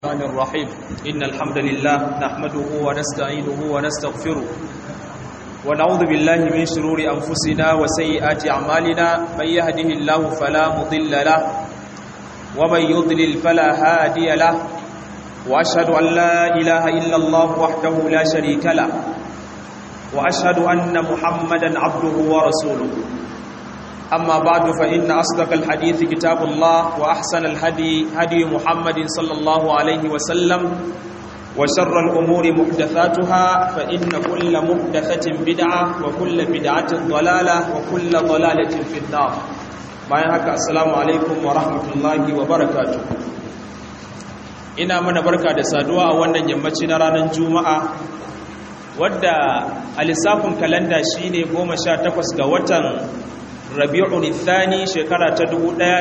الرحمن الرحيم إن الحمد لله نحمده ونستعينه ونستغفره ونعوذ بالله من شرور أنفسنا وسيئات أعمالنا من يهده الله فلا مضل له ومن يضلل فلا هادي له وأشهد أن لا إله إلا الله وحده لا شريك له وأشهد أن محمدا عبده ورسوله أما بعد فإن أصدق الحديث كتاب الله وأحسن الهدي هدي محمد صلى الله عليه وسلم وشر الأمور محدثاتها فإن كل محدثة بدعة وكل بدعة ضلالة وكل ضلالة في النار bayan haka assalamu alaikum wa rahmatullahi wa barakatuh ina mana barka da saduwa a wannan yammaci na ranar juma'a wadda a lissafin kalanda shine 18 ga watan rabi'un thani shekara ta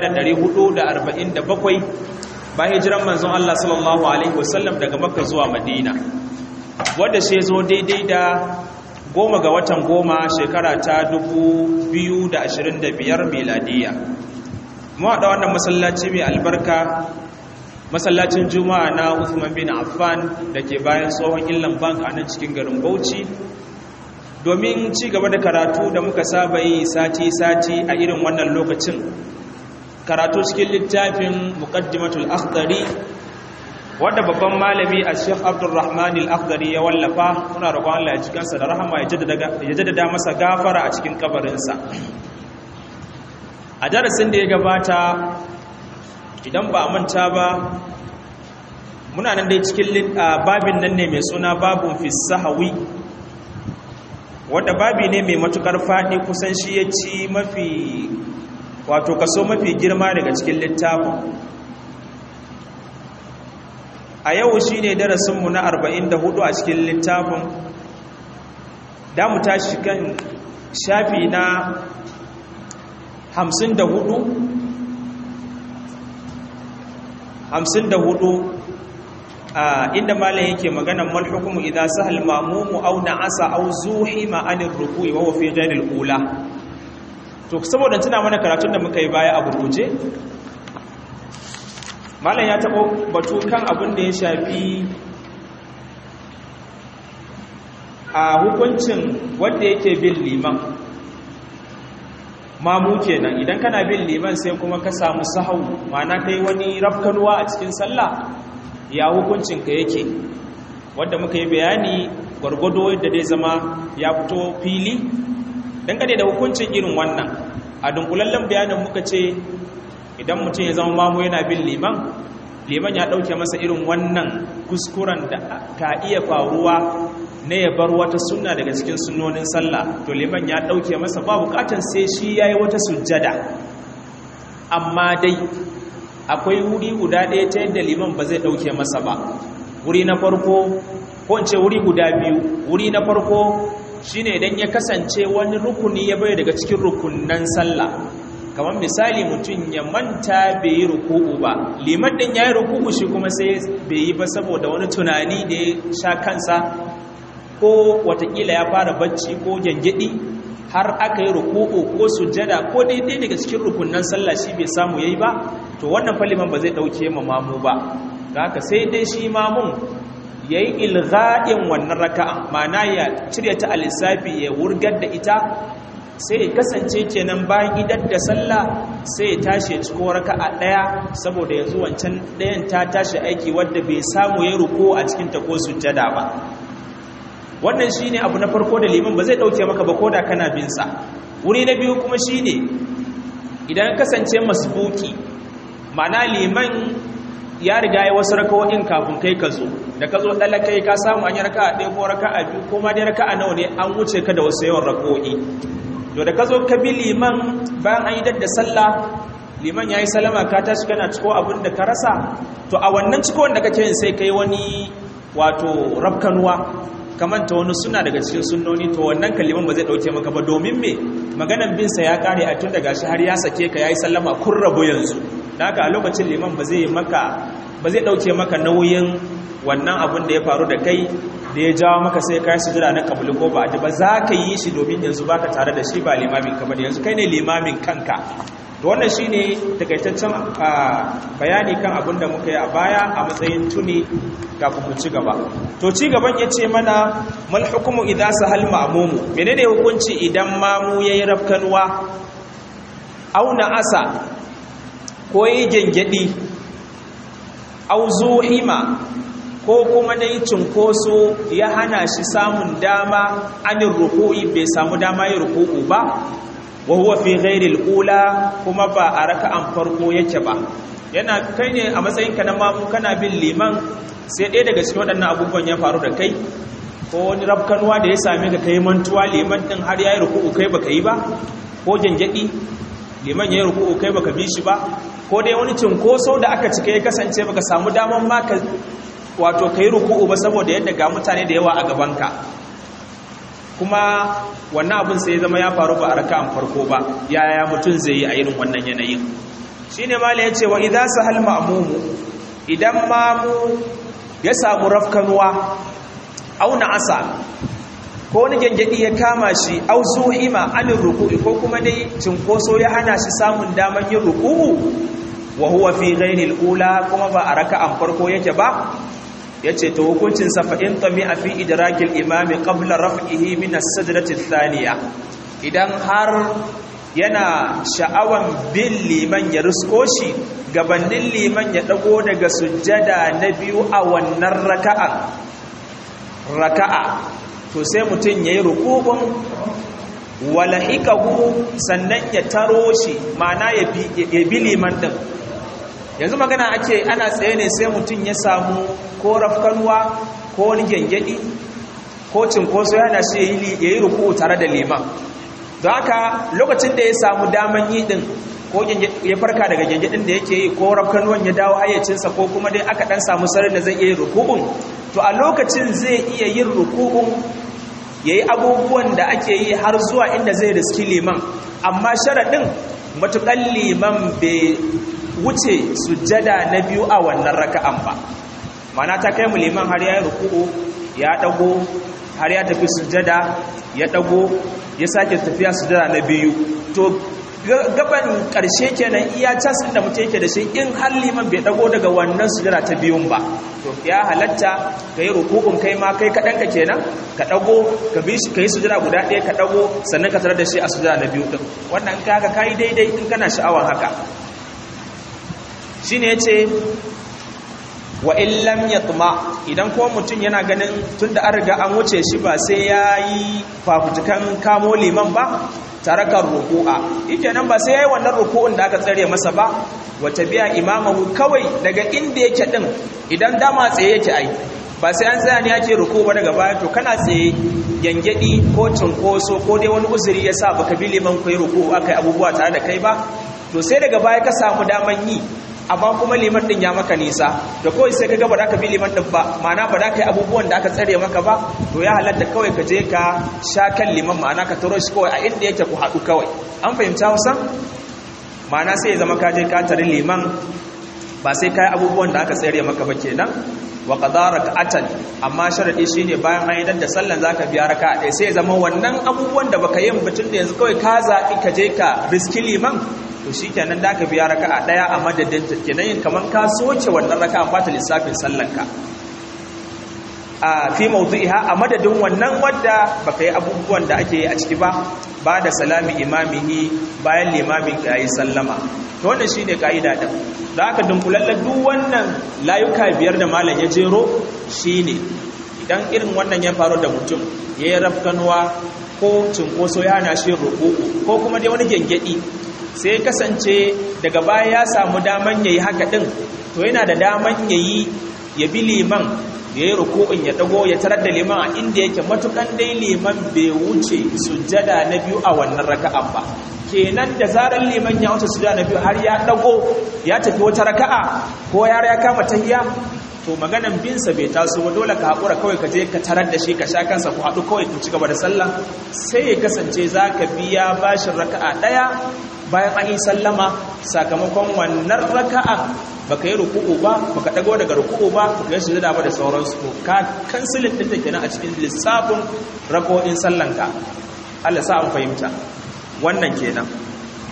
1447 bayan hijiran manzon Allah sallallahu alaihi wasallam daga makka zuwa madina wanda shi zo daidai da goma ga watan goma shekara ta 2025 miladiya mu haɗa wannan masallaci mai albarka masallacin juma'a na Uthman bin Affan da ke bayan tsohon illan bank a nan cikin garin Bauchi domin ci gaba da karatu da muka saba yi sati-sati a irin wannan lokacin karatu cikin littafin muqaddimatul akhdari wanda babban malami a sheikh abdulrahman al-akhdari ya wallafa muna roƙon Allah ya ji kansa da rahama ya jaddada masa gafara a cikin kabarinsa a darasin da ya gabata idan ba manta ba muna nan dai cikin babin nan ne mai suna babun fi sahawi wadda babi ne mai matukar faɗi kusan shi ya ci mafi wato kaso mafi girma daga cikin littafin a yau shi ne darasinmu na 44 a cikin littafin da mu tashi kan shafi na 54 54 inda malam yake maganan mal hukumu idan sahal mamumu aw na'asa aw zuhima anir ruku'i wa huwa fi ghayril ula to saboda tuna mana karatun da muka yi baya a gurguje malam ya tabo batu kan abin da ya shafi a hukuncin wanda yake bin liman mamu kenan idan kana bin liman sai kuma ka samu sahau ma'ana kai wani rafkanuwa a cikin sallah ya hukuncinka yake wadda muka yi bayani gwargwado yadda dai zama ya fito fili dangane da hukuncin irin wannan a dunkulallen bayanin muka ce idan mutum ya zama mamu yana bin liman liman ya ɗauke masa irin wannan kuskuren da ka iya faruwa na ya bar wata sunna daga cikin sunnonin sallah to liman ya ɗauke masa ba bukatan sai shi ya yi wata sujjada amma dai akwai wuri guda ɗaya ta yadda liman ba zai ɗauke masa ba wuri na farko ko in ce wuri guda biyu wuri na farko shine idan ya kasance wani rukuni ya bai daga cikin rukunan sallah kamar misali mutum ya manta bai yi ruku'u ba liman ɗin ya yi ruku'u shi kuma sai bai yi ba saboda wani tunani da ya sha kansa ko watakila ya fara bacci ko gyangyaɗi har aka yi ruku'u ko sujjada ko daidai daga cikin rukunan sallah shi bai samu yayi ba to wannan faliman ba zai dauke ma mamu ba haka sai dai shi mamun yayi ilgha'in wannan raka'a mana ya cire ta alisafi ya wurgar da ita sai ya kasance kenan bayan idan da sallah sai ya tashi ciko raka'a daya saboda yanzu wancan dayan ta tashi aiki wanda bai samu yayi ruku a cikin ta ko sujjada ba wannan shine abu na farko da liman ba zai dauke maka ba koda kana bin sa wuri na biyu kuma shine idan kasance masbuki ma'ana liman ya riga ya wasu rakawoyin kafin kai ka zo da ka zo ɗala kai ka samu an yi raka a ɗaya ko raka a biyu ko ma dai raka a nawa ne an wuce ka da wasu yawan rakawoyi to da ka zo ka bi liman bayan an yi dadda sallah liman ya yi salama ka tashi kana ciko abin da ka rasa to a wannan ciko wanda kake yin sai kai wani wato rafkanuwa kamanta wani suna daga cikin sunnoni to wannan kaliman ba zai dauke maka ba domin me maganan bin sa ya kare a tun daga shi har ya sake ka yayi sallama kun rabo yanzu da haka a lokacin liman ba zai maka ba zai dauke maka nauyin wannan abun da ya faru da kai da ya jawo maka sai kai sujuda na kabuli ko ba ba za ka yi shi domin yanzu baka tare da shi ba limamin ka bane yanzu kai ne limamin kanka to wannan shine takaitaccen bayani kan abin da muka yi a baya a matsayin tuni kafin mu ci gaba to ci gaban yace mana mal hukumu idza sahal ma'mumu menene hukunci idan mamu yayi rafkanwa auna asa ko yi gengedi au zuhima ko kuma dai cinkoso ya hana shi samun dama anin ruku'i bai samu dama yin ruku'u ba wa huwa fi ghairil ula kuma ba a raka'an farko yake ba yana kai ne a matsayin ka na mamu kana bin liman sai ɗaya daga cikin waɗannan abubuwan ya faru da kai ko wani rafkanuwa da ya same ka kai mantuwa liman din har yayi ruku'u kai baka yi ba ko gengedi liman yayi ruku'u kai baka bi shi ba ko dai wani cinkoso da aka cika ya kasance baka samu daman ma ka wato kai ruku'u ba saboda yadda ga mutane da yawa a gabanka kuma wannan abin sai zama ya faru ba a raka'an farko ba yaya mutum zai yi a irin wannan yanayin shine mala yace wa idza sahal ma'mumu idan mamu ya samu rafkanuwa au asa ko wani gengedi ya kama shi au zuhima anin ruku'i ko kuma dai cinkoso ya hana shi samun daman yin ruku'u wa huwa fi ghairi ula kuma ba a raka'an farko yake ba yace to hukuncin sa fa in tami fi idrakil imami qabla raf'ihi min as-sajdati ath-thaniya idan har yana sha'awan bin liman ya rusko shi gabanin liman ya dago daga sujjada na biyu a wannan raka'a raka'a to sai mutum yayi rukubun walahikahu sannan ya taro shi ma'ana ya bi liman din yanzu magana ake ana tsaye ne sai mutum ya samu ko rafkanuwa ko wani gengedi ko cinkoso yana shi ya yi ruku tare da liman don haka lokacin da ya samu daman yi din ko ya farka daga gengedin da yake yi ko rafkanuwan ya dawo hayyacinsa ko kuma dai aka dan samu sarin da zai iya yin rukubun to a lokacin zai iya yin rukubun ya yi abubuwan da ake yi har zuwa inda zai riski liman amma sharaɗin matuƙan liman bai wuce sujjada na biyu a wannan raka'an ba mana ta kai mu liman har ya yi ruku'u ya ɗago har ya tafi sujjada ya ɗago ya sake tafiya sujjada na biyu to gaban ƙarshe kenan iya casin da mutum yake da shi in har liman bai ɗago daga wannan sujjada ta biyun ba to ya halatta ka yi rukukun kai ma kai kaɗanka kenan ka ɗago ka bi ka yi sujada guda ɗaya ka ɗago sannan ka tarar da shi a sujada na biyu ɗin wannan ka haka ka yi daidai in kana sha'awan haka shi ne ya ce wa illam ya tuma idan kuma mutum yana ganin tun da an riga an wuce shi ba sai ya yi fafutukan kamo liman ba tarakar ruku'a ike nan ba sai ya yi wannan ruku'un da aka tsare masa ba wata biya imamahu kawai daga inda yake din idan dama tsaye yake ai ba sai an tsaya ne ake ruku ba daga baya to kana tsaye gyangyaɗi ko cinkoso ko dai wani uzuri ya sa baka bi liman kai ruku aka yi abubuwa tare da kai ba to sai daga baya ka samu daman yi amma kuma liman din ya maka nisa da kawai sai ka ga ba za ka bi liman din ba ma'ana ba za ka yi abubuwan da aka tsare maka ba to ya halatta kawai ka je ka sha kan liman ma'ana ka taro shi kawai a inda yake ku haɗu kawai an fahimta hausa ma'ana sai ya zama ka je ka tare liman ba sai ka yi abubuwan da aka tsare maka ba kenan wa qadara rak'atan amma sharadi shine bayan an idan da sallan zaka biya raka'a ɗaya sai ya zama wannan abubuwan da baka yin batun da yanzu kawai ka zaɓi ka je ka riski liman to shikenan da ka biya raka'a ɗaya a madadin ta kenan yin kaman ka soke wannan raka'a ba ta lissafin sallanka a fi mawdu'iha a madadin wannan wadda baka yi abubuwan da ake yi a ciki ba ba da salami imamihi bayan limamin ka yi sallama to wannan shine kaida din da aka dunkulalla duk wannan layuka biyar da malam ya jero shine idan irin wannan ya faru da mutum ya yi rafkanuwa ko cinkoso ya hana shi ruku'u ko kuma dai wani gengedi sai kasance daga baya ya samu daman yayi haka din to yana da daman yayi ya bi liman ya yi ruku'un ya dago ya tarar da liman a inda yake matukan dai liman bai wuce sujjada na biyu a wannan raka'an ba kenan da zarar liman ya wuce sujjada na biyu har ya dago ya tafi wata raka'a ko ya ya kama tahiya to maganan binsa bai taso ba dole ka haƙura kawai ka je ka tarar da shi ka sha kansa ku haɗu kawai ku ci gaba da sallah sai ya kasance za ka biya bashin raka'a ɗaya bayan an yi sallama sakamakon wannan raka'a baka yi ruku'u ba baka dago daga ruku'u ba baka yi sujada ba da sauransu to ka kansilin din da kenan a cikin lissafin rako'in sallanka Allah sa an fahimta wannan kenan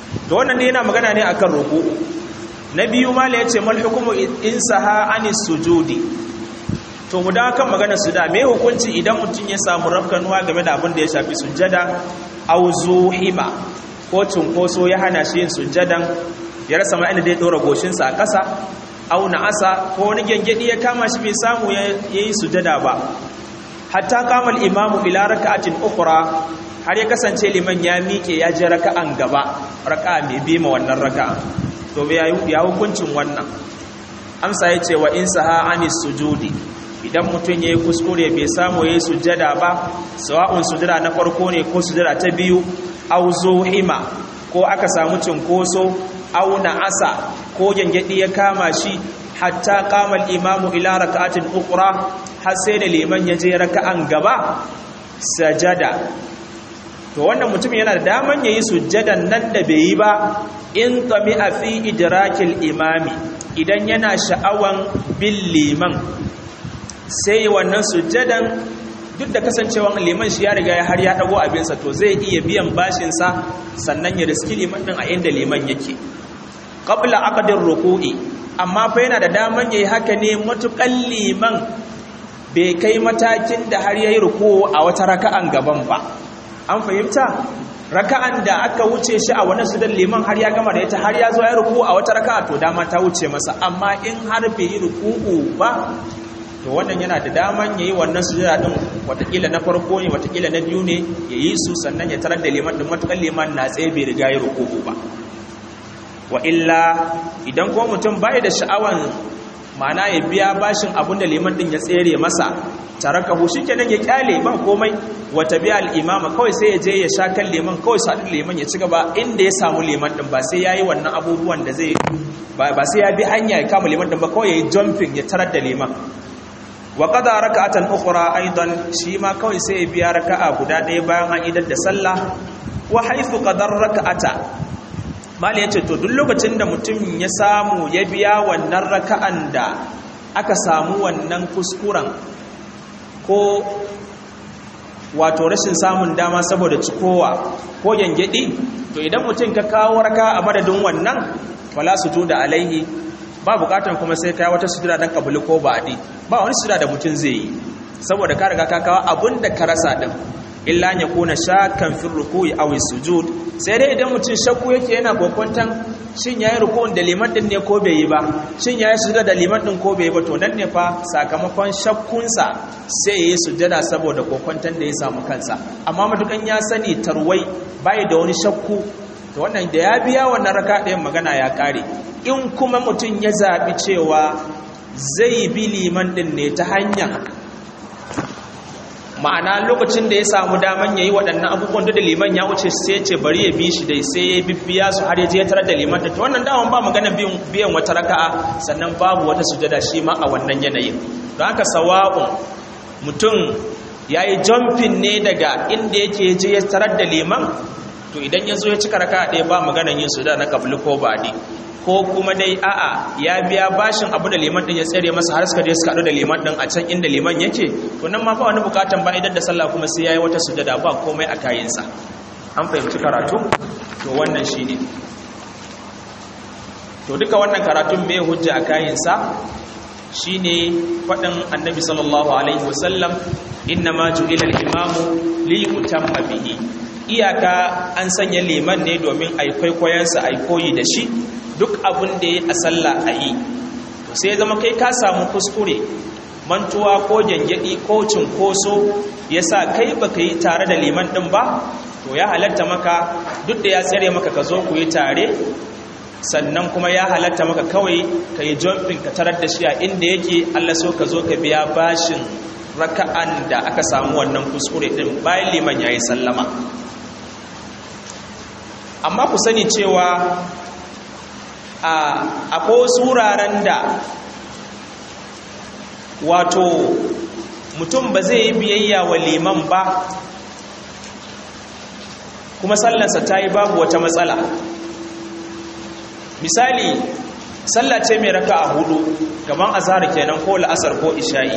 to wannan ne yana magana ne akan ruku'u na biyu mala yace mal hukumu in saha anis sujudi to mu dawo kan magana su da me hukunci idan mutum ya samu rafkanuwa game da abin da ya shafi sujjada aw zuhima ko cunkoso ya hana shi yin sujjadan ya rasa ma inda zai dora goshinsa a ƙasa aw asa ko wani gengedi ya kama shi bai samu ya yi sujjada ba hatta kama al-imamu ila raka'atin ukhra har ya kasance liman ya miƙe ya je raka'an gaba raka'a mai bi ma wannan raka'a to ya hukuncin wannan amsa yace wa in saha anis sujudi idan mutum ya yi kuskure bai samu ya yi sujjada ba sawa'un sujjada na farko ne ko sujjada ta biyu au zuhima ko aka samu cinkoso au asa ko gyangyaɗi ya kama shi hatta kamal imamu ila raka'atin ukra har sai da liman ya je raka'an gaba sajada to wannan mutum yana da daman yayi sujjadan nan da bai yi ba in tami a fi idrakil imami idan yana sha'awan bin liman sai wannan sujjadan duk da kasancewan liman shi ya riga ya har ya dago abinsa to zai iya biyan bashinsa sannan ya riski liman din a inda liman yake qabla aqdir ruku'i amma fa yana da daman yayi haka ne matukan liman bai kai matakin da har yayi ruku'u a wata raka'an gaban ba an fahimta raka'an da aka wuce shi a wani sudan liman har ya gama da ita har ya zo ya ruku'u a wata raka'a to dama ta wuce masa amma in har bai yi ruku'u ba to wannan yana da daman yayi wannan sujada din watakila na farko ne watakila na biyu ne yayi su sannan ya tarar da liman din matukan liman na tsaye bai riga ya ruku'u ba wa illa idan ko mutum bai da sha'awan ma'ana ya biya bashin abinda liman din ya tsere masa tarakahu shikenan ya kyale ba komai wa tabi'a al-imama kawai sai ya je ya sha kan liman kawai sa liman ya ci gaba inda ya samu liman din ba sai yayi wannan abubuwan da zai ba sai ya bi hanya ya kama liman din ba kawai yayi jumping ya tarar da liman wa qada raka'atan ukhra aidan shi ma kawai sai ya biya raka'a guda ɗaya bayan an idar da sallah wa haythu qadar raka'ata mali yace to duk lokacin da mutum ya samu ya biya wannan raka'an da aka samu wannan kuskuren ko wato rashin samun dama saboda cikowa ko gyangyaɗi to idan mutum ka kawo raka a madadin wannan fala sujuda alaihi ba bukatan kuma sai kai wata sujuda dan kabuli ko ba'di ba wani sujuda da mutum zai yi saboda ka riga ka kawo abun da ka rasa din illa ya kuna shakkan fi ruku'i aw sujud sai dai idan mutum shakku yake yana kokwantan shin yayi ruku'un da liman din ne ko bai yi ba shin yayi sujuda da liman din ko bai yi ba to nan ne fa sakamakon shakkunsa sai yayi sujada saboda kokwantan da ya samu kansa amma madukan ya sani tarwai bai da wani shakku to wannan da ya biya wannan raka ɗayan magana ya kare in kuma mutum ya zaɓi cewa zai bi liman ɗin ne ta hanya ma'ana lokacin da ya samu daman ya yi waɗannan abubuwan da liman ya wuce sai ce bari ya bi shi dai sai ya bibbiya su har ya je tarar da liman da wannan daman ba magana biyan wata raka'a sannan babu wata sujada shi ma a wannan yanayin don haka sawa'un mutum ya yi jumping ne daga inda yake je ya tarar da liman to idan ya zo ya cika raka'a ɗaya ba maganan yin sujada na kabli ko ba'di ko kuma dai a'a ya biya bashin abu da liman din ya tsere masa har suka je suka haɗu da liman din a can inda liman yake to nan ma ba wani bukatan ba idan da sallah kuma sai yayi wata sujada ba komai a kayinsa an fahimci karatu to wannan shine to duka wannan karatun mai hujja a kayinsa shine faɗin annabi sallallahu alaihi wasallam innama ju'ila al-imamu li yutamma bihi iyaka an sanya liman ne domin ai kwaikwayensa ai koyi da shi duk abin da ya a sallah a yi to sai zama kai ka samu kuskure mantuwa ko gyangyaɗi ko cinkoso ya sa kai ba ka yi tare da liman ɗin ba to ya halatta maka duk da ya tsere maka ka zo ku yi tare sannan kuma ya halatta maka kawai ka yi jumping ka tarar da shi a inda yake allah so ka zo ka biya bashin raka'an da aka samu wannan kuskure ɗin bayan liman ya yi sallama amma ku sani cewa akwai wasu wuraren da wato mutum ba zai yi biyayya wa liman ba kuma sallarsa ta yi babu wata matsala misali sallace mai raka a hudu gaban azhar kenan ko la'asar ko isha'i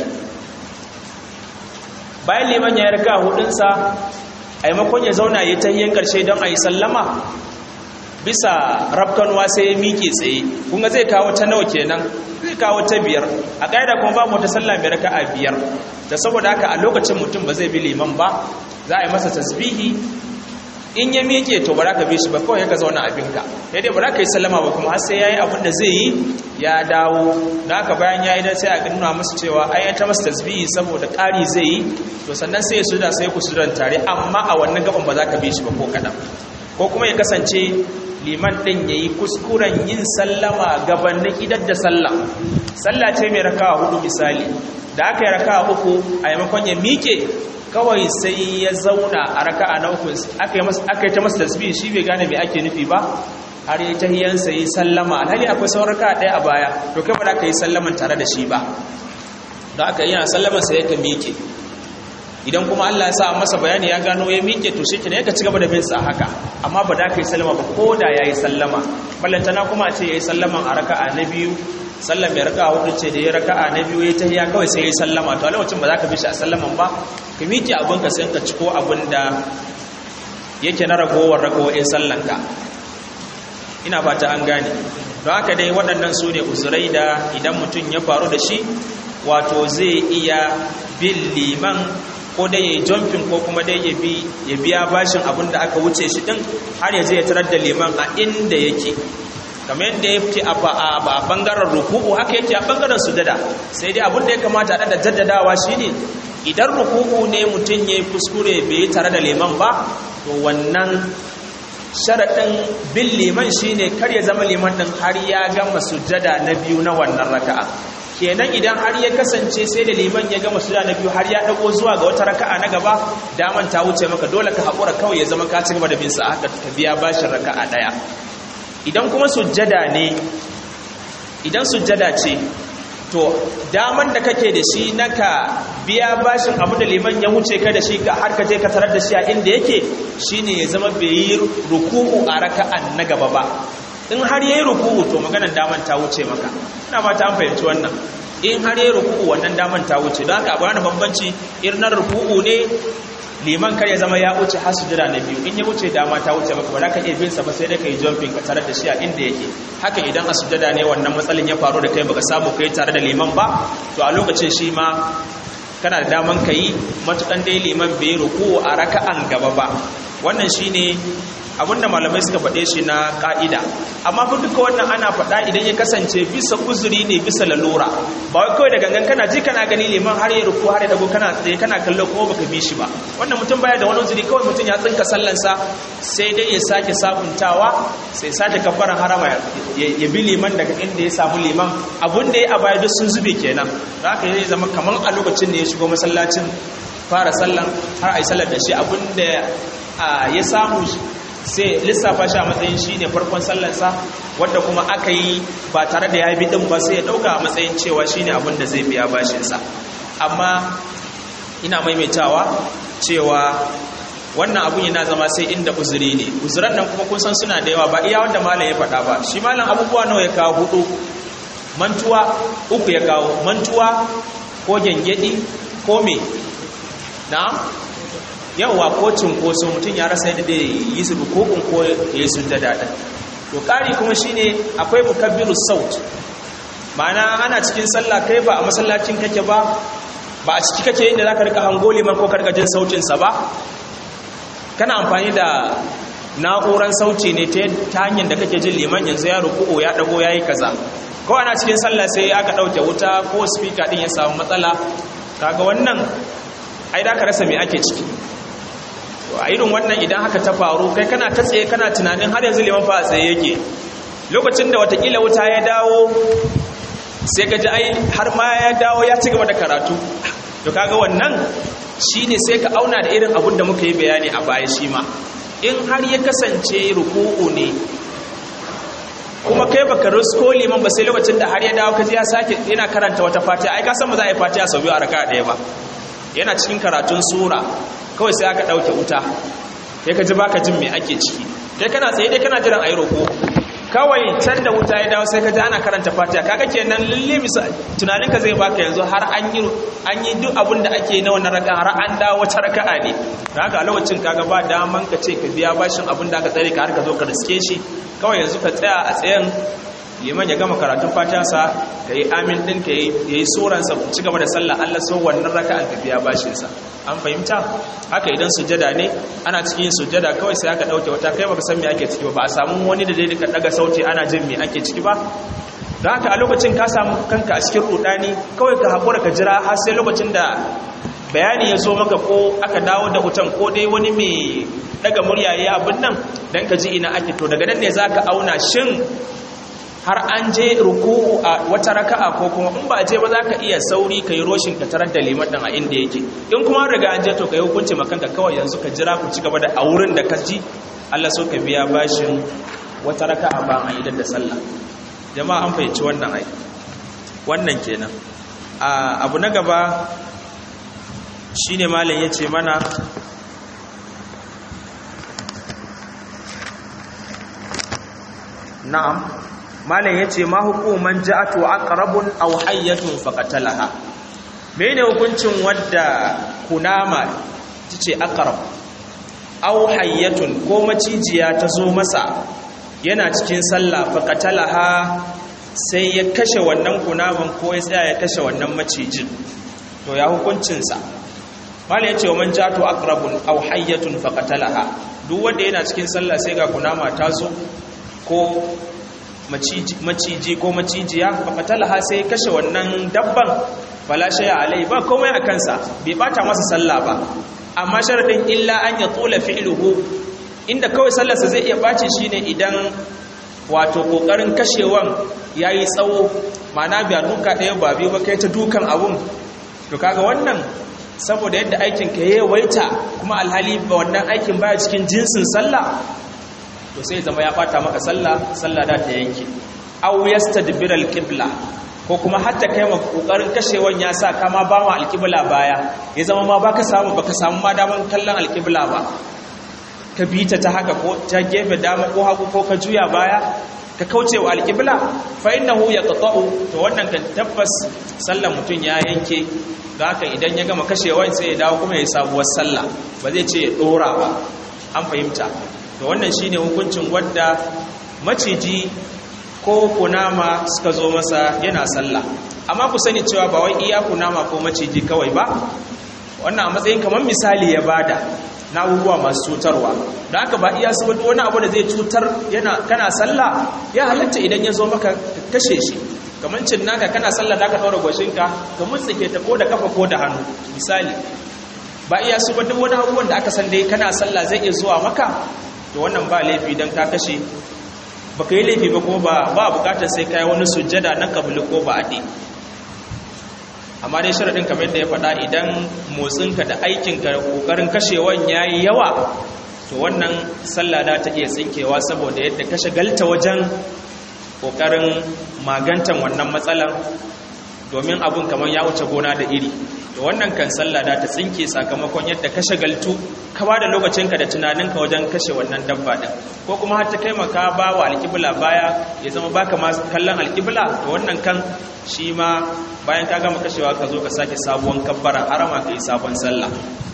bayan liman ya yi raka a hudunsa a yi makon ya zauna ya ta yin ƙarshe don a yi sallama bisa rafkanuwa sai ya miƙe tsaye kunga zai kawo ta nawa kenan zai kawo ta biyar a ƙa'ida kuma babu wata sallah mai raka'a biyar da saboda haka a lokacin mutum ba zai bi liman ba za a yi masa tasbihi in ya miƙe to ba za ka bi shi ba kawai ka zauna abinka ya dai ba za ka yi sallama ba kuma har sai ya yi abin da zai yi ya dawo da haka bayan ya yi dan sai a nuna masa cewa ai ta masa tasbihi saboda ƙari zai yi to sannan sai ya suda sai ku sudan tare amma a wannan gaban ba za ka bi shi ba ko kaɗan ko kuma ya kasance liman ɗin ya yi kuskuren yin sallama gabanin idar da sallah sallah ce mai rakawa hudu misali da aka yi rakawa uku a yamakon ya miƙe kawai sai ya zauna a raka'a na uku aka yi ta masa tasbih shi bai gane mai ake nufi ba har yi tahiyansa yi sallama alhali akwai sauran raka'a ɗaya a baya to kai ba da ka yi sallaman tare da shi ba da aka yi yana sallaman sai ya ka miƙe idan kuma Allah ya sa masa bayani ya gano ya miƙe to shi kenan ya ci gaba da bin sa haka amma ba da ka yi sallama ba ko da ya yi sallama ballantana kuma a ce ya yi sallaman a raka'a na biyu sallan mai raka'a hudu ce da ya raka'a na biyu ya tahiya kawai sai ya yi sallama to a lokacin ba za ka bi shi a sallaman ba ka miƙe abin ka sai ka ciko abin da yake na ragowar ragowar sallanka ina fata an gane don haka dai waɗannan su ne uzurai da idan mutum ya faru da shi wato zai iya bin liman ko dai ya yi jumping ko kuma dai ya biya bashin abin da aka wuce shi ɗin har ya je ya tarar da liman a inda yake kamar yadda ya fi a bangaren ruku'u haka yake a bangaren sujada sai dai abin da ya kamata da jaddadawa shine idan ruku'u ne mutum ya yi kuskure bai yi tare da liman ba to wannan sharaɗin bin liman shine kar ya zama liman ɗin har ya gama sujada na biyu na wannan raka'a kenan idan har ya kasance sai da liman ya gama sujada na biyu har ya dago zuwa ga wata raka'a na gaba daman ta wuce maka dole ka haƙura kawai ya zama ka ci gaba da bin sa haka ka biya bashin raka'a ɗaya idan kuma sujjada ne idan sujjada ce to daman da kake da shi na ka biya bashin abu da liman ya wuce ka da shi ka har ka je ka tarar da shi a inda yake shine ya zama bai yi ruku'u a raka'an na gaba ba in har yayi ruku'u to maganar daman ta wuce maka ina fata an fahimci wannan in har yayi ruku'u wannan daman ta wuce don haka abu bambanci irin ruku'u ne liman kar ya zama ya wuce har sujada na biyu in ya wuce dama ta wuce maka ba za ka iya bin sa ba sai dai ka yi jumping ka tare da shi a inda yake haka idan a sujada ne wannan matsalin ya faru da kai baka samu kai tare da liman ba to a lokacin shi ma kana da daman ka yi matukan dai liman bai ruku a raka'an gaba ba wannan shine abinda malamai suka faɗe shi na ƙa'ida amma fa duka wannan ana faɗa idan ya kasance bisa uzuri ne bisa lalura ba wai kawai da gangan kana ji kana gani liman har ya ruku har ya dago kana tsaye kana kallo kuma baka bi shi ba wannan mutum baya da wani uzuri kawai mutum ya tsinka sallansa sai dai ya sake sabuntawa sai sake kafaran harama ya bi liman daga inda ya samu liman abun da ya a baya duk sun zube kenan da haka ya zama kamar a lokacin da ya shigo masallacin fara sallan har a yi sallar da shi abun da ya samu sai lissafa shi a matsayin shi ne farkon sallansa wadda kuma aka yi ba tare da ya bi ɗin ba sai ya ɗauka a matsayin cewa shi ne abin da zai biya bashinsa amma ina maimaitawa cewa wannan abun yana zama sai inda uzuri ne uzuran nan kuma kun san suna da yawa ba iya wanda malam ya faɗa ba shi malam abubuwa nawa ya kawo hudu mantuwa uku ya kawo mantuwa ko gyangyaɗi ko me na'am yawa ko cinkoso mutum ya rasa yadda da yi su rukukun ko ya yi sun daɗin to ƙari kuma shine akwai mukabbiru saut ma'ana ana cikin sallah kai ba a masallacin kake ba ba a ciki kake inda za ka rika hango liman ko karka jin sautinsa ba kana amfani da na'uran sauti ne ta hanyar da kake jin liman yanzu ya ruku'u ya dago ya yi kaza ko ana cikin sallah sai aka ɗauke wuta ko speaker ɗin ya samu matsala kaga wannan ai da ka rasa me ake ciki a irin wannan idan haka ta faru kai kana ta tsaye kana tunanin har yanzu liman fa a tsaye yake lokacin da watakila wuta ya dawo sai ka ji ai har ma ya dawo ya ci gaba da karatu to kaga wannan shine sai ka auna da irin abun da muka yi bayani a baya shi ma in har ya kasance ruku'u ne kuma kai baka rusko liman ba sai lokacin da har ya dawo ka ji ya sake yana karanta wata fatiha ai ka san ba za a yi fatiha sau biyu a raka ɗaya ba yana cikin karatun sura kawai sai aka ɗauke wuta kai ka ji baka jin me ake ciki kai kana tsaye dai kana jiran ayi roko kawai can da wuta ya dawo sai ka ji ana karanta fatiha kaga kenan lalle bisa tunanin ka zai baka yanzu har an yi an yi duk abin da ake na wannan raka har an dawo wata raka'a ne da haka a lokacin kaga ba daman ka ce ka biya bashin abin da aka tsare ka har ka zo ka riske shi kawai yanzu ka tsaya a tsayen liman ya gama karatun fatansa ka yi amin ɗin ka yi tsoronsa ku ci gaba da sallah allah so wannan raka an tafiya bashinsa an fahimta haka idan sujada ne ana cikin sujada kawai sai aka ɗauke wata kai baka san me ake ciki ba ba a samu wani da zai ka daga sauti ana jin me ake ciki ba don haka a lokacin ka samu kanka a cikin rudani kawai ka haƙura ka jira har sai lokacin da bayani ya zo maka ko aka dawo da wutan ko dai wani mai daga murya ya abin nan don ka ji ina ake to daga nan ne za ka auna shin har an je ruku'u a wata raka'a ko kuma in ba je ba za ka iya sauri ka yi roshin ka tarar da liman ɗin a inda yake in kuma riga an je to ka yi hukunci makanka kawai yanzu ka jira ku ci gaba da a wurin da ka ji Allah so ka biya bashin wata raka'a ba a idan da sallah jama'a an fahimci wannan ai wannan kenan abu na gaba shine malam yace mana na'am malam yace ma hukuman ja'atu aqrabun aw hayyatun faqatalaha mene hukuncin wadda kunama tace aqrab aw hayyatun ko macijiya ta zo masa yana cikin sallah faqatalaha sai ya kashe wannan kunaman ko ya tsaya ya kashe wannan macijin to ya hukuncinsa mala ya ce wa man jatu aqrabun aw hayyatun faqatalaha duk wanda yana cikin sallah sai ga kunama ta zo ko maciji maciji ko macijiya faqatalaha sai ya kashe wannan dabban fala shay'a alai ba komai a kansa bai bata masa sallah ba amma sharadin illa an ya tula fi'luhu inda kawai sallarsa zai iya bace shine idan wato kokarin kashewan yayi tsawo ma'ana biya duka ɗaya ba biyu ba kai ta dukan abun to kaga wannan saboda yadda aikin ka yayi waita kuma alhali ba wannan aikin baya cikin jinsin sallah to sai zama ya bata maka sallah sallah da ta yanke aw yastadbir alqibla ko kuma hatta kai ma kokarin kashewan ya sa kama ba ma alqibla baya ya zama ma baka samu baka samu ma daman kallon alqibla ba ka bi ta ta haka ko ta gefe dama ko hagu ko ka juya baya ka kauce wa alƙibla fa innahu yaqta'u to wannan kan tabbas sallar mutum ya yanke da haka idan ya gama kashewa sai ya dawo kuma ya sabuwar sallah ba zai ce ya dora ba an fahimta to wannan shine hukuncin wadda maciji ko kunama suka zo masa yana sallah amma ku sani cewa ba wai iya kunama ko maciji kawai ba wannan a matsayin kamar misali ya bada na abubuwa masu cutarwa da aka ba iya su wani abu da zai cutar yana kana sallah ya halatta idan ya zo maka kashe shi kamar cin naka kana sallah da ka ɗaura gwashinka ka mutsike ta ko da kafa ko da hannu misali ba iya su duk wani abubuwan da aka san dai kana sallah zai iya zuwa maka to wannan ba laifi don ka kashe ba ka yi laifi ba kuma ba ba bukatar sai ka yi wani sujjada na kabili ko ba aɗe amma dai sharaɗin kamar yadda ya faɗa idan motsinka da aikinka da ƙoƙarin kashewan ya yi yawa to wannan sallada ta iya tsinkewa saboda yadda ka shagalta wajen ƙoƙarin magantan wannan matsalan domin abun kamar ya wuce gona da iri to wannan kan sallada ta tsinke sakamakon yadda ka shagaltu ka ba da lokacinka da tunaninka wajen kashe wannan dabba ɗin ko kuma har ta kai maka ba wa alƙibla baya ya zama baka ma kallon alƙibla to wannan kan shi ma bayan ka gama kashewa ka zo ka sake sabuwan kabbara harama ka yi sabon sallah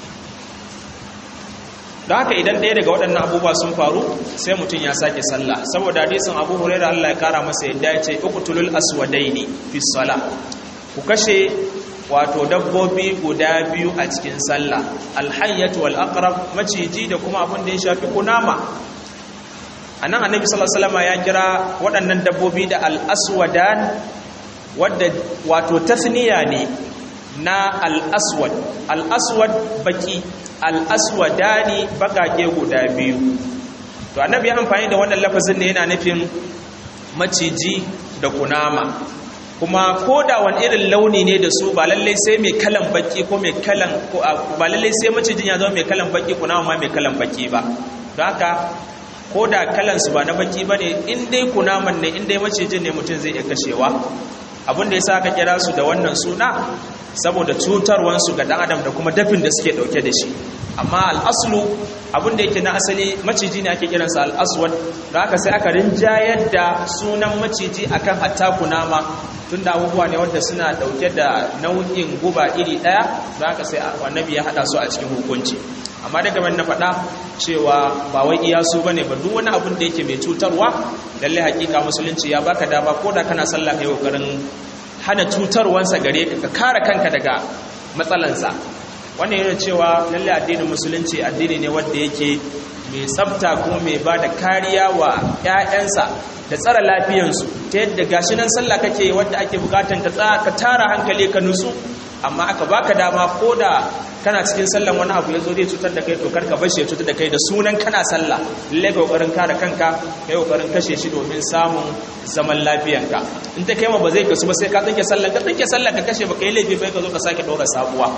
don haka idan ɗaya daga waɗannan abubuwa sun faru sai mutum ya sake sallah saboda hadisin abu huraira Allah ya kara masa yadda ya ce uqtulul aswadaini fi sala ku kashe wato dabbobi guda biyu a cikin sallah alhayyatu wal aqrab maciji da kuma abin da ya shafi kunama anan annabi sallallahu alaihi wasallam ya kira waɗannan dabbobi da al aswadan wadda wato tasniya ne na al-aswad al-aswad baki al-aswadani bakake guda biyu to annabi ya amfani da wannan lafazin ne yana nufin maciji da kunama kuma ko da wani irin launi ne da su ba lallai sai mai kalan baki ko mai kalan ba lallai sai macijin ya zama mai kalan baki kunama ma mai kalan baki ba don haka ko da kalansu ba na baki ba ne in dai kunaman ne in dai macijin ne mutum zai iya kashewa abinda ya sa aka kira su da wannan suna saboda cutarwansu ga dan adam da kuma dafin da suke dauke da shi amma al'aslu abinda yake na asali maciji ne ake kiransa al'aswad da aka sai aka rinjayar da sunan maciji akan hatta kunama tun da abubuwa ne wanda suna dauke da nau'in guba iri daya da aka sai annabi ya hada su a cikin hukunci amma daga na faɗa cewa ba wai iya su bane ba duk wani abin da yake mai cutarwa lalle hakika musulunci ya baka dama ko da kana sallah kai kokarin hana cutarwansa gare ka ka kare kanka daga matsalansa wannan yana cewa lalle addinin musulunci addini ne wanda yake mai tsafta kuma mai ba da kariya wa 'ya'yansa da tsara lafiyansu ta yadda gashi nan sallah kake wadda ake bukatan ka tara hankali ka nutsu amma aka baka dama ko da kana cikin sallan wani abu ya zo zai cutar da kai to karka bar shi ya cutar da kai da sunan kana sallah lalle ka kokarin kare kanka kai kokarin kashe shi domin samun zaman lafiyanka in ta kai ma ba zai kasu ba sai ka tsinke sallan ka tsinke sallan ka kashe ba kai laifi bai ka zo ka sake dora sabuwa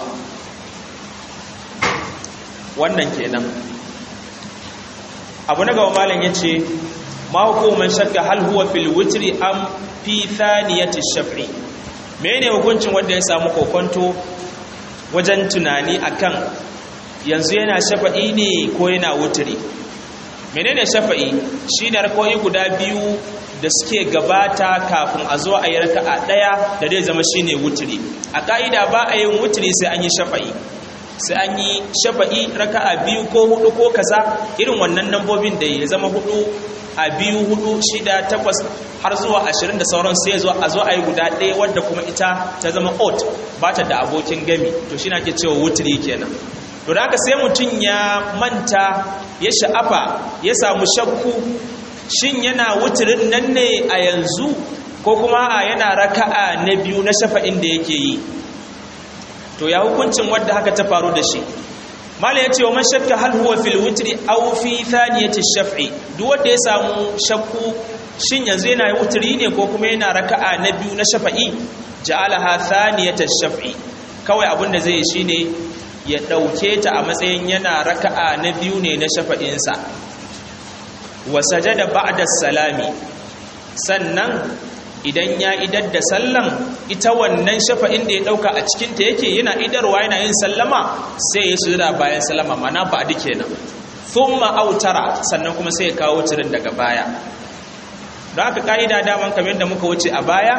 wannan kenan abu na gaba malam yace ma hukuman shakka hal huwa fil witri am fi thaniyati shaf'i menene hukuncin wanda ya samu kokonto wajen tunani akan yanzu yana shafa'i ne ko yana wutri menene shafa'i shine rakoi guda biyu da suke gabata kafin a zo a yi raka'a daya da zai zama shine wutri a ka'ida ba a yin wutri sai an yi shafa'i sai an yi shafa'i raka'a biyu ko hudu ko kaza irin wannan nambobin da ya zama hudu a biyu hudu shida takwas har zuwa ashirin da sauran sai zo a zo a yi guda ɗaya wadda kuma ita ta zama ot ba ta da abokin gami to shi na ke cewa wuturi kenan to da haka sai mutum ya manta ya sha'afa ya samu shakku shin yana wuturin nan ne a yanzu ko kuma a yana raka'a na biyu na shafa'in da yake yi to ya hukuncin wadda haka ta faru da shi mala yace wa man shakka hal huwa fil witri aw fi thaniyati shaf'i duk wanda ya samu shakku shin yanzu yana wutri ne ko kuma yana raka'a na biyu na shafa'i ja'alaha thaniyata shaf'i kawai abinda zai yi shine ya dauke ta a matsayin yana raka'a na biyu ne na shafa'in sa wa sajada ba'da salami sannan idan ya idar da sallan ita wannan shafa'in da ya dauka a cikinta yake yana idarwa yana yin sallama sai ya sujada bayan sallama mana ba duk kenan thumma autara sannan kuma sai ya kawo tirin daga baya don haka ka'ida daman kamar yadda muka wuce a baya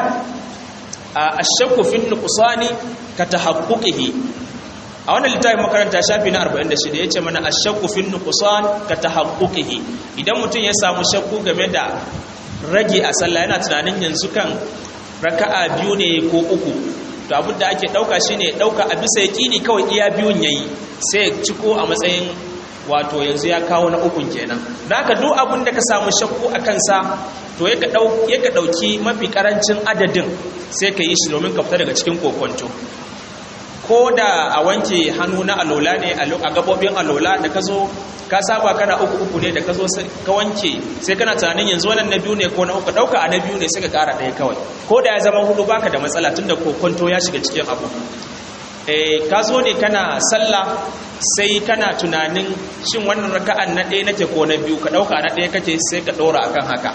a ashakku fin nuqsani ka tahaqquqihi a wannan littafin makaranta shafi na 46 yace mana ashakku fin nuqsan ka tahaqquqihi idan mutum ya samu shakku game da rage a sallah yana tunanin yanzu kan raka'a biyu ne ko uku to abin da ake dauka shine dauka a bisa yaqini kawai iya biyun yayi sai ciko a matsayin wato yanzu ya kawo na ukun kenan dan haka duk abin da ka samu shakku a kansa to yaka dau yaka dauki mafi karancin adadin sai ka yi shi domin ka fita daga cikin kokonto ko da a wanke hannu na alola ne a gabobin alola da ka zo ka saba kana uku uku ne da ka zo ka wanke sai kana tunanin yanzu wannan na biyu ne ko na uku dauka a na biyu ne sai ka kara ɗaya kawai ko da ya zama hudu baka da matsala tun da kokonto ya shiga cikin abu eh ka zo ne kana sallah sai kana tunanin shin wannan raka'an na ɗaya nake ko na biyu ka dauka na ɗaya kake sai ka ɗora akan haka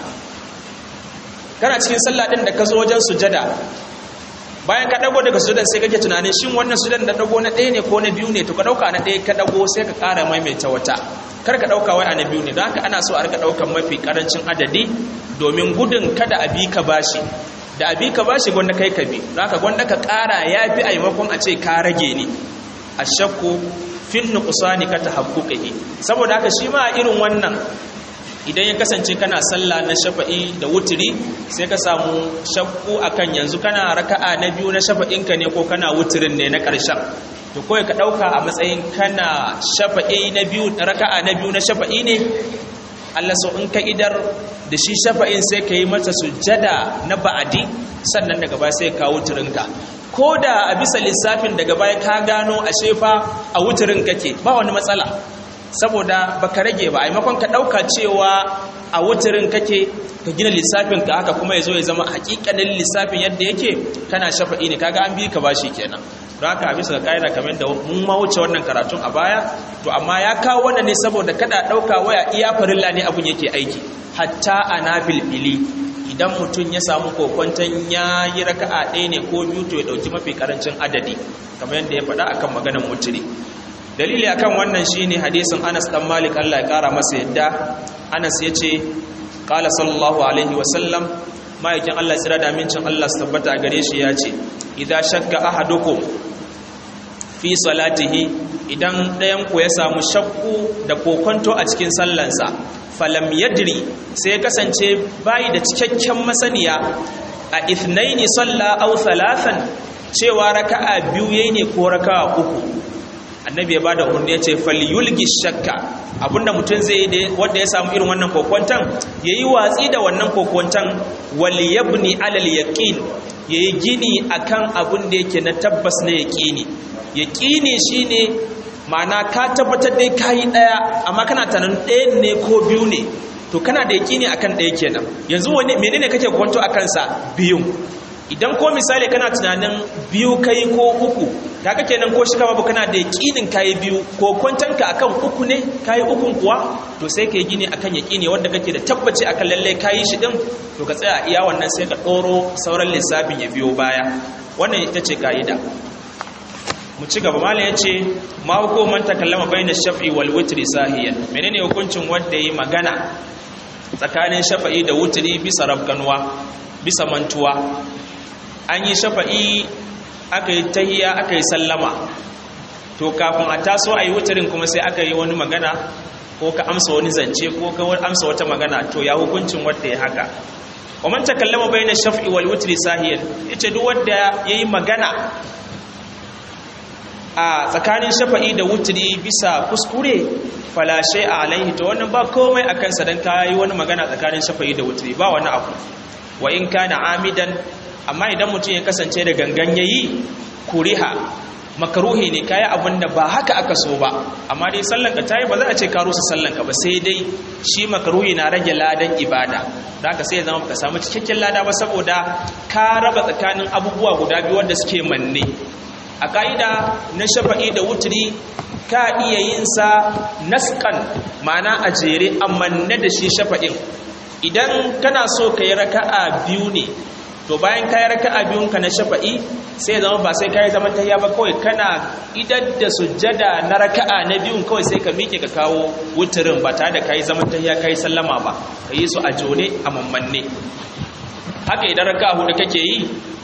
kana cikin sallah ɗin da ka zo wajen sujada bayan ka dago daga sudan sai kake tunanin shin wannan sudan da dago na ɗaya ne ko na biyu ne to ka dauka na ɗaya ka dago sai ka ƙara maimaita wata kar ka dauka wai a na biyu ne don haka ana so a rika daukan mafi karancin adadi domin gudun kada a bi ka bashi da a bi ka bashi gwanda kai ka bi don haka gwanda ka ƙara ya fi a maimakon a ce ka rage ne a shakku fin nuqsani ka tahaqquqihi saboda haka shi ma irin wannan idan ya kasance kana sallah na shafa'i da wuturi sai ka samu shakku akan yanzu kana raka'a na biyu na shafa'inka ne ko kana wuturin ne na ƙarshen to kawai ka ɗauka a matsayin kana shafa'i na biyu raka'a na biyu na shafa'i ne Allah so in ka idar da shi shafa'in sai ka yi mata sujjada na ba'adi sannan daga baya sai ka wuturinka ko da a bisa lissafin daga baya ka gano a shefa a wuturin kake ba wani matsala saboda baka rage ba a maimakon ka ɗauka cewa a wutarin kake ka gina lissafin ka haka kuma ya zo ya zama hakikanin lissafin yadda yake kana shafa'i ne kaga an bi ka bashi kenan don haka a bisa ga ƙa'ida kamar da mun ma wuce wannan karatun a baya to amma ya kawo wannan ne saboda kada ɗauka waya iya farilla ne abun yake aiki hatta a na filfili idan mutum ya samu kokwanton ya yi raka'a ɗaya ne ko biyu to ya ɗauki mafi ƙarancin adadi kamar yadda ya faɗa akan maganar mutune dalili akan wannan shine hadisin Anas dan Malik Allah ya kara masa yadda Anas yace qala sallallahu alaihi wasallam ma'aikin Allah tsira da amincin Allah su tabbata gare shi yace idza shakka ahadukum fi salatihi idan ɗayan ku ya samu shakku da kokonto a cikin sallansa falam yadri sai ya kasance bayi da cikakken masaniya a ithnaini salla aw thalathan cewa raka'a biyu yayi ne ko raka'a uku annabi ya bada umarni ya ce falyulgi shakka abinda mutum zai yi wanda ya samu irin wannan kokwantan yayi watsi da wannan kokwantan wal yabni alal yaqin yayi gini akan abin da yake na tabbas na yaqini yaqini shine ma'ana ka tabbatar dai kayi daya amma kana tanan ɗaya ne ko biyu ne to kana da yaqini akan ɗaya kenan yanzu wani menene kake kwanto akan sa biyun idan ko misali kana tunanin biyu kai ko uku kaga kenan ko shika babu kana da yakinin kai biyu ko kwantanka akan uku ne kai ukun kuwa to sai kai gini akan yakini wanda kake da tabbaci akan lalle kai shi din to ka tsaya iya wannan sai ka doro sauran lissafin ya biyo baya wannan ita ce kaida mu ci gaba malam yace ma hukuman takallama baina shaf'i wal witri sahiyan menene hukuncin wanda yi magana tsakanin shafa'i da wutri bisa rabganwa bisa mantuwa an yi shafa'i aka yi tahiya aka yi sallama to kafin a taso a yi wutarin kuma sai aka yi wani magana ko ka amsa wani zance ko ka amsa wata magana to ya hukuncin wadda ya haka waman ta kallama bayan shaf'i wal wutri sahiyan yace duk wanda yayi magana a tsakanin shafa'i da wutri bisa kuskure fala a alaihi to wannan ba komai akan sa dan kai wani magana tsakanin shafa'i da wutri ba wani abu wa in kana amidan amma idan mutum ya kasance da gangan yayi kuriha makaruhi ne kayi abin da ba haka aka so ba amma dai sallan ka tayi ba za a ce ka rusa sallan ka ba sai dai shi makaruhi na rage ladan ibada da haka sai ya zama ka samu cikakken lada ba saboda ka raba tsakanin abubuwa guda biyu wanda suke manne a ka'ida na shafa'i da wutri ka iya yin sa naskan ma'ana a jere amma na da shi shafa'in idan kana so ka yi raka'a biyu ne to bayan kayi raka'a biyun ka na shafa'i sai ya zama ba sai kayi zaman tahiya ba kawai kana idan da sujjada na raka'a na biyun kawai sai ka miƙe ka kawo wuturin ba tare da kayi zaman tahiya kayi sallama ba ka yi su a jone a mammanne haka idan raka'a hudu kake yi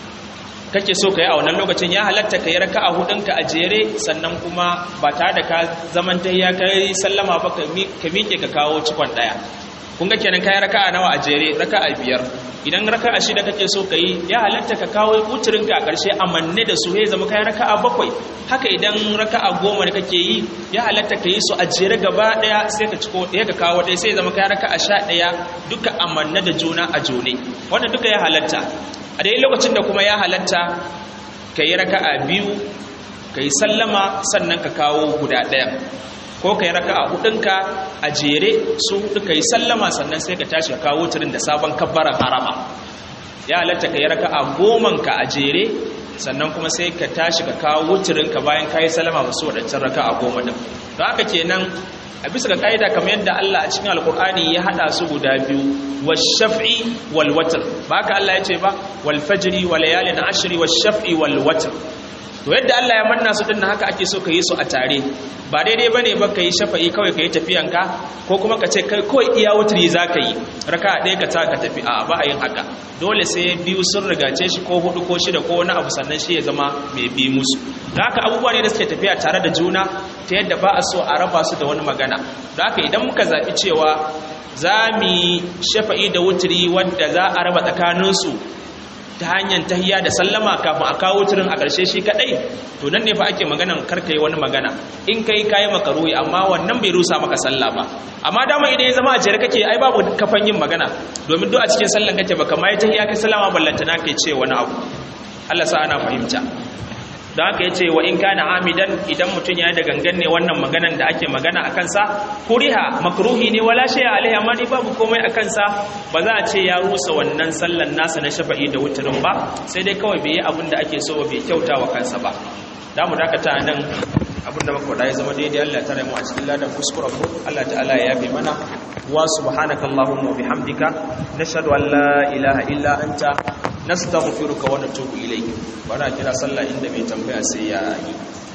kake so ka yi a wannan lokacin ya halatta ka yi raka'a hudunka a jere sannan kuma ba tare da ka zaman tahiya kayi sallama ba ka miƙe ka kawo cikon ɗaya kun ga kenan kayan raka'a nawa a jere raka'a biyar idan raka'a shida kake so ka yi ya halatta ka kawo wuturinka a ƙarshe a manne da su ya zama kayan raka'a bakwai haka idan raka'a goma da kake yi ya halatta ka yi su a jere gaba ɗaya sai ka ciko ɗaya ka kawo ɗaya sai ya zama kayan raka'a sha ɗaya duka a manne da juna a jone wannan duka ya halatta a dai lokacin da kuma ya halatta ka yi raka'a biyu ka yi sallama sannan ka kawo guda ɗaya ko ka yi raka a hudunka a jere su hudu ka yi sallama sannan sai ka tashi ka kawo turin da sabon kabbaran harama ya halatta ka yi raka a gomanka a jere sannan kuma sai ka tashi ka kawo turinka bayan ka yi sallama ba su waɗancan raka a goma din don haka kenan a bisa ga ƙa'ida kamar yadda Allah a cikin alkur'ani ya haɗa su guda biyu wa shaf'i wal watr ba haka Allah ya ce ba wal fajri wa layalin ashri wa shaf'i wal watr to yadda Allah ya manna su din haka ake so ka yi su a tare ba daidai bane ba ka yi shafa'i kawai ka yi tafiyanka ko kuma ka ce kai kawai iya wutri za ka yi raka ɗaya ka ta ka tafi a ba a yin haka dole sai biyu sun rigace shi ko hudu ko shida ko wani abu sannan shi ya zama mai bi musu da haka abubuwa ne da suke tafiya tare da juna ta yadda ba a so a raba su da wani magana da haka idan muka zaɓi cewa za mu yi shafa'i da wutri wanda za a raba tsakaninsu ta hanyar tahiyya da sallama kafin a kawo turin a ƙarshe shi kaɗai to nan ne fa ake maganan karka yi wani magana in kai kayi makaruhi amma wannan bai rusa maka sallah ba amma dama idan ya zama a jere kake ai babu kafan yin magana domin duk a cikin sallan kake baka ma yi tahiyya kai sallama ballanta na kai ce wani abu Allah sa ana fahimta don haka ya ce wa in kana amidan idan mutum ya da gangan ne wannan maganan da ake magana a kansa kuriha makruhi ne wala shi alaihi amma ni babu komai a kansa ba za a ce ya rusa wannan sallan nasa na shafa'i da wutarin ba sai dai kawai bai yi abin da ake so ba bai kyauta wa kansa ba da mu dakata nan abin da muka faɗa ya zama daidai Allah ta mu a cikin ladan kuskuren mu Allah ta'ala ya yafe mana wa subhanakallahumma wa bihamdika nashhadu an la ilaha illa anta nastaghfiruka wa natubu ilayk bana kira sallah inda mai tambaya sai ya yi